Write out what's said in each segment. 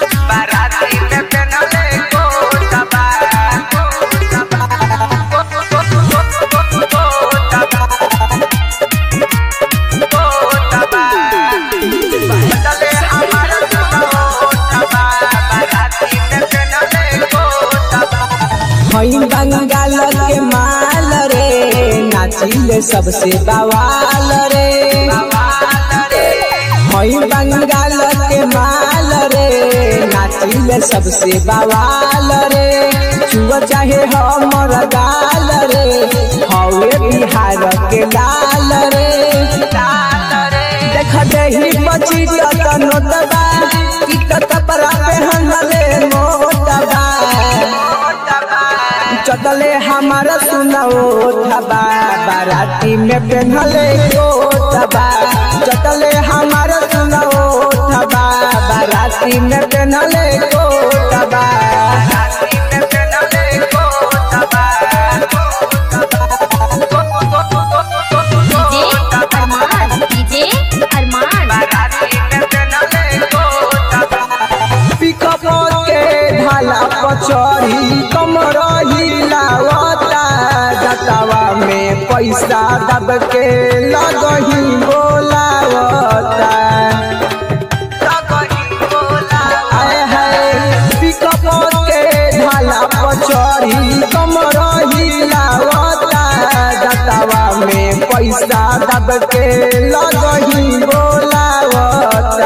बाराती में पहनले कोटबा चले हमारा कोटबा बाराती में पहनले कोटबा हई बंगाल के माल रे नाचिले सबसे बवाल रे हई बंगाल के माल रे नाचिले सबसे बवाल रे चुआ चाहे हमर गाल रे हवे बिहार के लाल रे देख देही बची तत नोटबा की कपड़ा पहनले मोटबा चटले हमारा सुनाओ थबा बाराती में पहनले कोटबा चटले हमारा सुनाओ थबा बाराती में पहनले कोटबा DJ Arman DJ Arman pickup के ढाला पचड़ी कमर हिलावता जटावा में पैसा दब के लगही बोलावता आए है पिकअप के ढाला पचड़ी कमर हिलावता जटावा में पैसा दब के लगही बोलावता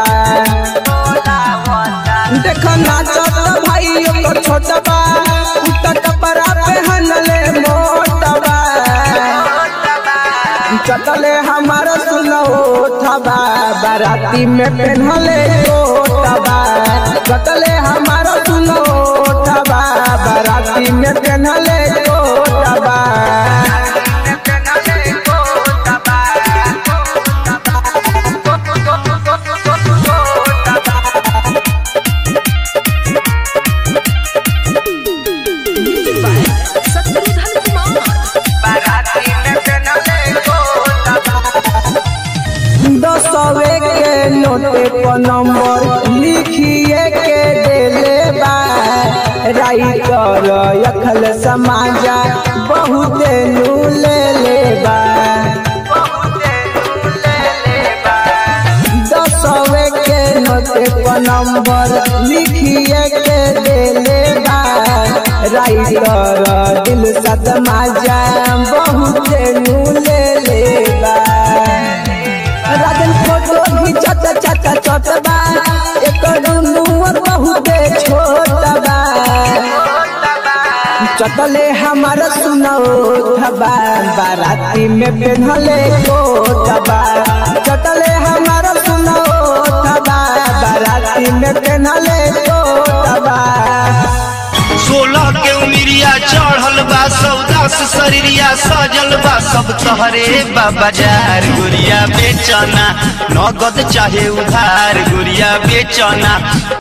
देख नाचत भाई ओकर छोटबा उता कपड़ा पहनले मोटबा चटले हमार सुनो थबा बाराती में पहनले कोटबा चटले हमार सुनो थबा बाराती में पहनले कोटबा शत्रुघ्न कुमार दसवे के नोटे पर नंबर लिखिए के देले बा राइटर अखल समाजा बहुत ले ले बा दसवे के नोटे पर नंबर लिखिए के देले बा राइटर दिल सद माजा बहुत ले ले बा राजन फोटो घिचत चट चटबा एकर नुअर बहुते छोटबा चटले हमार सुनाओ थबा बाराती में पहनले कोटबा चटले हमार सुनाओ थबा बाराती में पहनले कोटबा सोलह के उमिरिया चढ़ल बा सौदा से शरीरिया सजल बा सब तहरे बा बाजार गुड़िया बेचना नगद चाहे उधार गुड़िया बेचना